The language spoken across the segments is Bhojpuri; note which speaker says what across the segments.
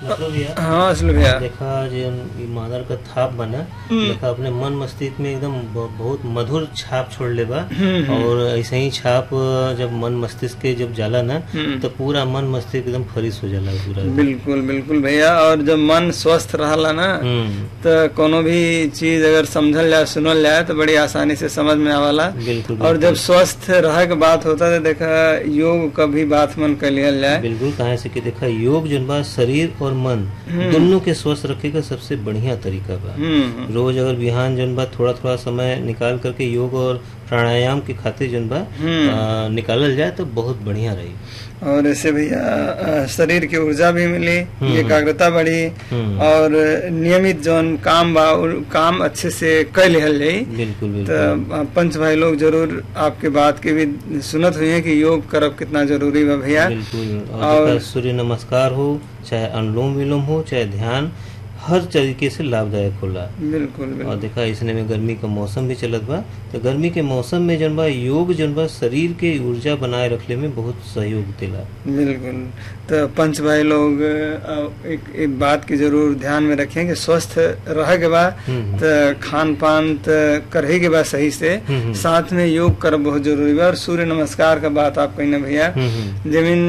Speaker 1: मतलब यार
Speaker 2: हाँ असल भैया
Speaker 1: देखा जो ई मादर का थाप बना देखा अपने मन मस्तिष्क में एकदम ब- बहुत मधुर छाप छोड़ ले बा और ऐसे ही छाप जब मन मस्तिष्क के जब जाला ना तो पूरा मन मस्तिष्क एकदम फरिश हो जाला पूरा
Speaker 2: बिल्कुल बिल्कुल भैया और जब मन स्वस्थ रहला ना
Speaker 1: हम्म
Speaker 2: तो कोनो भी चीज अगर समझल जाए सुनल जाए तो बड़ी आसानी से समझ में आवाला
Speaker 1: बिल्कुल
Speaker 2: और जब स्वस्थ रह के बात होता तो देखा योग का भी बात मन कर लियल जाए
Speaker 1: बिल्कुल कहा से कि देखा योग जन बा शरीर और मन दोनों के स्वस्थ रखे का सबसे बढ़िया तरीका बा
Speaker 2: हम्म
Speaker 1: रोज अगर बिहान जन बा थोड़ा थोड़ा समय निकाल करके योग और प्राणायाम के खातिर जन बा आ, निकालल जाए तो बहुत बढ़िया रही
Speaker 2: और ऐसे भैया अ, शरीर की ऊर्जा भी मिली एकाग्रता बढ़ी
Speaker 1: हम्म।
Speaker 2: और नियमित जौन काम बा उ काम अच्छे से कर लिहल जाई
Speaker 1: बिल्कुल
Speaker 2: तो
Speaker 1: बिल्कुल
Speaker 2: अ, पंच भाई लोग जरूर आपके बात के भी सुनत हुई है कि योग करब कितना जरूरी बा भैया
Speaker 1: बिल्कुल और
Speaker 2: और-
Speaker 1: देखा सूर्य नमस्कार हो चाहे अनुलोम विलोम हो चाहे ध्यान हर तरीके से लाभदायक होला
Speaker 2: बिल्कुल
Speaker 1: और
Speaker 2: बिल्कुल
Speaker 1: देखा इसने में गर्मी का मौसम भी चलत बा तो गर्मी के मौसम में जन बा योग जन बा शरीर के ऊर्जा बनाए रखले में बहुत सहयोग देला
Speaker 2: बिल्कुल तो पंच भाई लोग अ, एक, एक बात की जरूर ध्यान में रखें कि स्वस्थ रह के बाद
Speaker 1: हम्म।
Speaker 2: तो खान पान तो करे के बाद सही से
Speaker 1: हम्म।
Speaker 2: साथ में योग कर बहुत जरूरी बा और सूर्य नमस्कार का बात आप कही ना भैया
Speaker 1: हम्म, हम्म।
Speaker 2: जमीन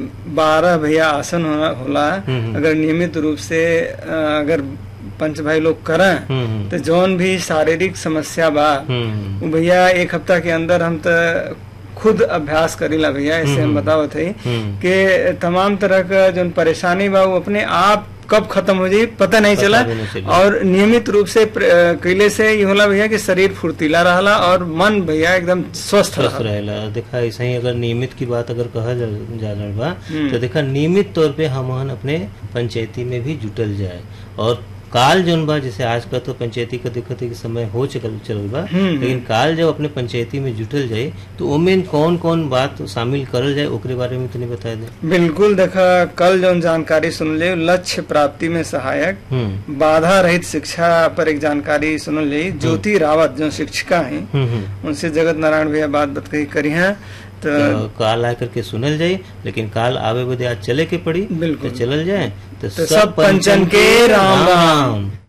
Speaker 2: बारह भैया आसन होला, होला
Speaker 1: हम्म।
Speaker 2: अगर नियमित रूप से अ, अगर पंच भाई लोग करें
Speaker 1: हम्म,
Speaker 2: तो जौन भी शारीरिक समस्या बा
Speaker 1: हम्म,
Speaker 2: वो भैया एक हफ्ता के अंदर हम तो खुद अभ्यास करीला भैया ऐसे हम
Speaker 1: हम्म।
Speaker 2: बतावत है
Speaker 1: हम्म।
Speaker 2: कि तमाम तरह का जो परेशानी बा वो अपने आप कब खत्म हो जाई पता नहीं
Speaker 1: पता
Speaker 2: चला
Speaker 1: भी नहीं चली।
Speaker 2: और नियमित रूप से प्र- अ, कैले से ये होला भैया कि शरीर फुर्तीला रहला और मन भैया एकदम स्वस्थ
Speaker 1: स्वस्थ
Speaker 2: रहला
Speaker 1: रहेला देखा ऐसा ही अगर नियमित की बात अगर कहा जा जा रहल बा
Speaker 2: हम्म।
Speaker 1: तो देखा नियमित तौर पे हमन अपने पंचायती में भी जुटल जाए और काल जौन बा जैसे आज का तो पंचायती का दिक्कत है कि समय हो चल चल बा
Speaker 2: हम्म।
Speaker 1: लेकिन काल जब अपने पंचायती में जुटल जाए तो ओमें कौन कौन बात शामिल करल जाए ओकरे बारे में तनी बता दे
Speaker 2: बिल्कुल देखा कल जो जानकारी सुन ले लक्ष्य प्राप्ति में सहायक
Speaker 1: हम्म
Speaker 2: बाधा रहित शिक्षा पर एक जानकारी सुन ली ज्योति रावत जो शिक्षिका हैं
Speaker 1: हम्म हम्म
Speaker 2: उनसे जगत नारायण भैया बात बत कही करी है तो
Speaker 1: तो काल आकर के सुनल जाए लेकिन काल आवे बदे आज चले के पड़ी
Speaker 2: बिल्कुल।
Speaker 1: तो चलल जाए तो
Speaker 2: तो सब पंचन के राम राम।